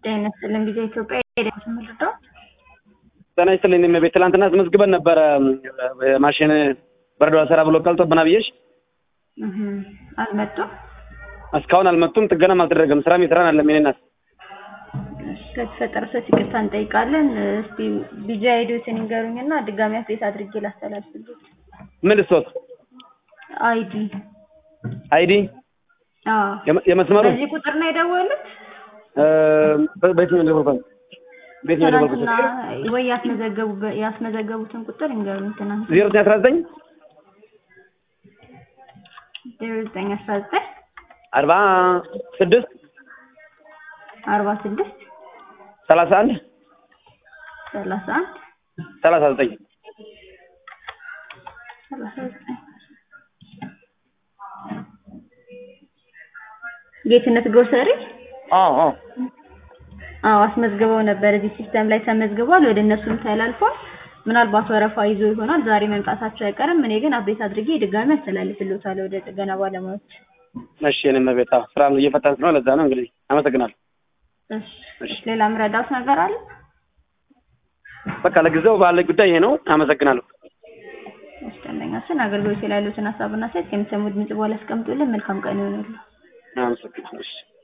ጤና ይስጥልኝ ጊዜ ኢትዮጵያ የደረሰ ምልደው ጤና ይስጥልኝ እመቤት ትላንትና አስመዝግበን ነበረ ማሽን በረዶ ሰራ ብሎ ቀልጦብና ብዬሽ አልመጡም። እስካሁን አልመጡም። ጥገናም አልተደረገም። ስራም የስራን አለም የኔ እናት ከተፈጠረ ሰት ይቅርታ እንጠይቃለን። እስቲ ቢጃ አይዲዎትን ይንገሩኝና ድጋሚ አፕዴት አድርጌ ላስተላልፍልዎት። ምን ልስቶት አይዲ አይዲ አዎ፣ የመ- የመስመሩ በዚህ ቁጥር ነው የደወሉት? እ፣ በ- በየትኛው እንደሆነ ቤት ነው የደወልኩት ትናንትና ወይ ያስመዘገቡ ያስመዘገቡትን ቁጥር ይንገሩኝ። ትናንት ዜሮ ዘጠኝ አስራ ዘጠኝ ዜሮ ዘጠኝ አስራ ዘጠኝ አርባ ስድስት አርባ ስድስት ሰላሳ አንድ ሰላሳ አንድ ሰላሳ ዘጠኝ ሰላሳ ዘጠኝ ጌትነት ግሮሰሪ አዎ አዎ አዎ አስመዝግበው ነበር። እዚህ ሲስተም ላይ ተመዝግቧል። ወደ እነሱም ተላልፏል። ምናልባት ወረፋ ይዞ ይሆናል። ዛሬ መምጣታቸው አይቀርም። እኔ ግን አቤት አድርጌ ድጋሚ አስተላልፍልዎታለሁ ወደ ጥገና ባለሙያዎች። እሺ የኔ እመቤት አዎ ስራም እየፈታን ስለሆነ ለዛ ነው እንግዲህ አመሰግናለሁ እሺ፣ እሺ። ሌላ ምረዳት ነገር አለ? በቃ ለጊዜው ባለ ጉዳይ ይሄ ነው አመሰግናለሁ እሺ፣ ደንበኛችን አገልግሎት ላይ ያሉትን ሀሳብና ሴት የሚሰሙት ድምጽ በኋላ ያስቀምጡልን። መልካም ቀን ይሆንልዎ። አመሰግናለሁ እሺ